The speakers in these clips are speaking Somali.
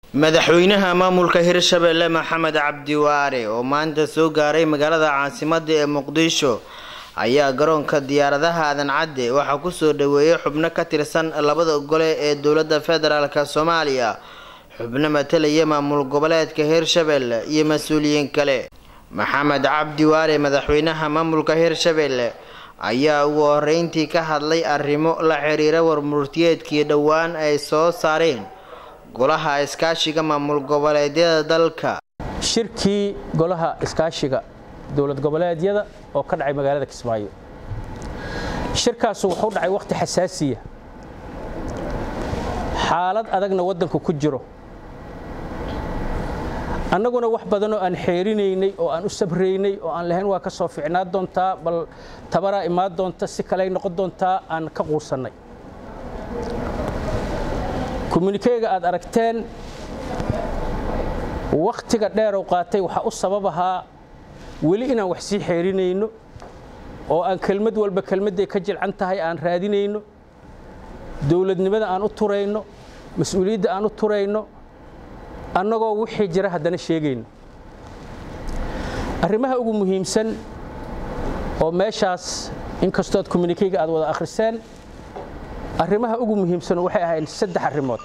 madaxweynaha maamulka hirshabelle maxamed cabdiwaare oo maanta soo gaaray magaalada caasimada ee muqdisho ayaa garoonka diyaaradaha aadan cadde waxaa kusoo dhaweeyay xubno ka tirsan labada gole ee dowlada federaalk soomaaliya xubno matalaya maamul goboleedka hirshabelle iyo mas-uuliyiin kale maxamed cabdiwaare madaxweynaha maamulka hirshabelle ayaa ugu horeyntii ka hadlay arrimo la xiriira warmurtiyeedkii dhowaan ay soo saareen golaha iskaashiga maamul goboleedyada dalka shirkii golaha iskaashiga dowlad goboleedyada oo ka dhacay magaalada kismaayo shirkaasu wuxuu dhacay wakhti xasaasiya xaalad adagna waddanku ku jiro annaguna wax badan oo aan xeerinaynay oo aan u sabraynay oo aan lahayn waa ka soo ficnaa doontaa bal tabaraa imaan doonta si kaley noqon doontaa aan ka quusannay kommunikeyga aad aragteen wakhtiga dheerow qaatay waxaa u sabab ahaa weli inaan wax sii xeerinayno oo aan kelmad walba kelmadday ka jilcan tahay aan raadinayno dowladnimada aan u turayno mas-uuliyadda aan u turayno annagoo wixii jira haddana sheegayno arrimaha ugu muhiimsan oo meeshaas inkastood kommunikeyga aad wada akhriseen arrimaha ugu muhiimsan waxay ahayn saddex arrimood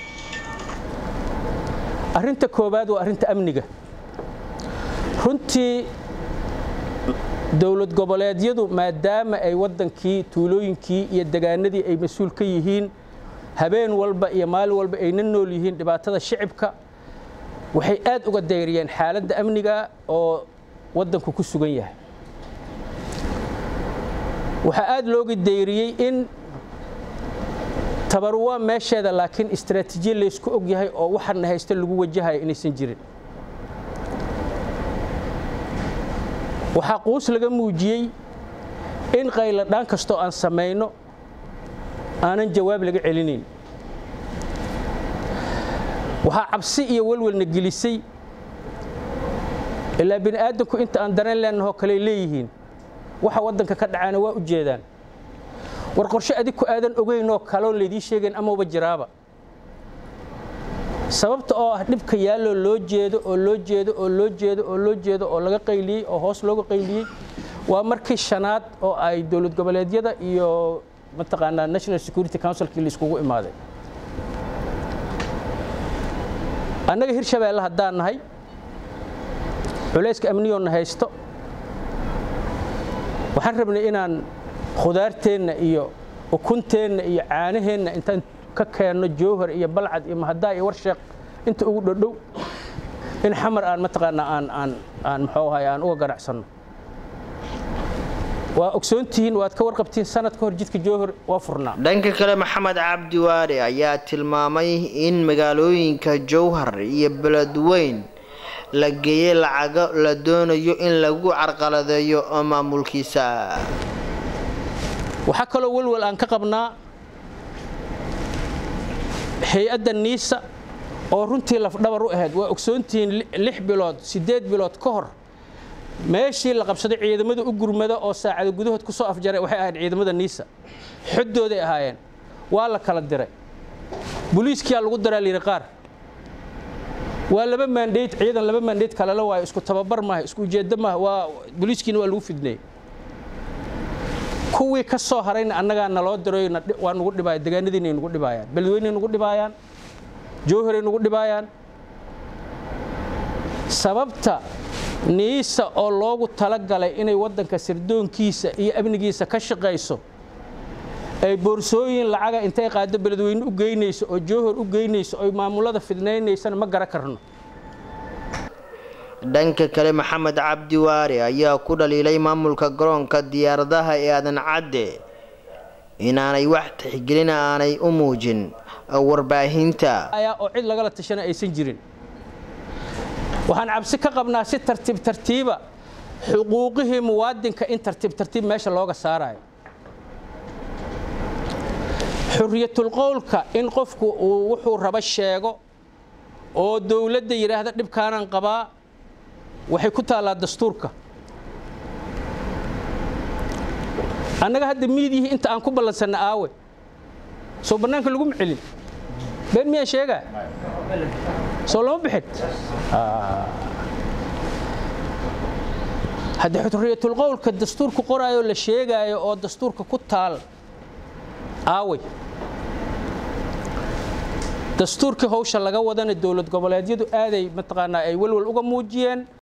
arrinta koowaad waa arrinta amniga runtii dowlad goboleedyadu maadaama ay waddankii tuulooyinkii iyo degaanadii ay mas-uul ka yihiin habeen walba iyo maalin walba ayna nool yihiin dhibaatada shicibka waxay aad uga dayriyeen xaaladda amniga oo waddanku ku sugan yahay waxaa aad looga dayriyey in tabaru waa meesheeda laakiin istraatiijiya laysku og yahay oo waxana haysta lagu wajahaya inaysan jirin waxaa quus laga muujiyey in qayladhaan kastoo aan samayno aanan jawaab laga celinayn waxaa cabsi iyo walwalna gelisay ilaa bini aadamku inta aan dareen leenahoo kaley leeyihiin waxa waddanka ka dhacaana waa u jeedaan war qorshe adig ku aadan ogeynoo kaloo laydii sheegayn amaba jiraaba sababta oo ah dhibka yaalloo loo jeedo oo loo jeedo oo loo jeedo oo loo jeedo oo laga qayliyey oo hoos looga qayliyey waa markii shanaad oo ay dowlad goboleedyada iyo mataqaanaa national security councilkii laiskugu imaaday annaga hirshabeelle haddaan nahay culayska amniyoonna haysto waxaan rabnay inaan khudaarteenna iyo ukunteenna iyo caanaheenna intaan ka keenno jowhar iyo balcad iyo mahadaa iyo warsheeq inta ugu dhodhow in xamar aan mataqaanaa aan aan aan muxuu ahay aan uga ganacsanno waa ogsoontihiin waad ka warqabtiin sanad ka hor jidka jowhar waa furnaa dhanka kale maxamed cabdiwaare ayaa tilmaamay in magaalooyinka jowhar iyo beledweyn la geeyey lacago la doonayo in lagu carqaladeeyo maamulkiisa waxaa kaloo welwal aan ka qabnaa hay-adda niisa oo runtii lafdhabar u ahayd waa ogsoontihiin lix bilood siddeed bilood ka hor meeshii la qabsaday ciidamada u gurmada oo saacada gudahood ku soo afjaray waxay ahayd ciidamada niisa xoddooday ahaayeen waa la kala diray boliiskiyaa lagu daraa layidhi qaar waa laba maandhayd ciidan laba maandhayd kalala waayo isku tababar maaha isku ujeeddo maaha waa boliiskiina waa lagu fidneeyey kuwii ka soo harayna annagaa naloo diray waa nugu dhibaaya degaanadiinay nugu dhibaayaan beledweynay nugu dhibaayaan jowharay nugu dhibaayaan sababta niisa oo loogu talagalay inay waddanka sirdoonkiisa iyo amnigiisa ka shaqayso ay boorsooyin lacaga intay qaado beledweyne u geynayso oo jowhar u geynayso oy maamulada fidnaynaysana ma gara karno dhanka kale maxamed cabdiwaare ayaa ku dhaliilay maamulka garoonka diyaaradaha ee aadan cadde inaanay wax tixgelin aanay u muujin warbaahinta oo cid lagala tashana aysan jirin waxaan cabsi ka qabnaa si tartiib tartiiba xuquuqihii muwaadinka in tartiib tartiib meesha looga saarayo xuriyatulqowlka in qofku uu wuxuu rabo sheego oo dowladda yidhaahda dhibkaanaan qabaa waxay ku taallaa dastuurka annaga hadda miidiyihii inta aan ku ballansanna aawe soo bannaanka laguma celin been miyaan sheegaa soo lama bixin haddii xurriyatulqowlka dastuurku qoraayo la sheegaayo oo dastuurka ku taal aaway dastuurkii hawsha laga wadana dowlad goboleedyadu aaday mataqaanaa ay welwel uga muujiyeen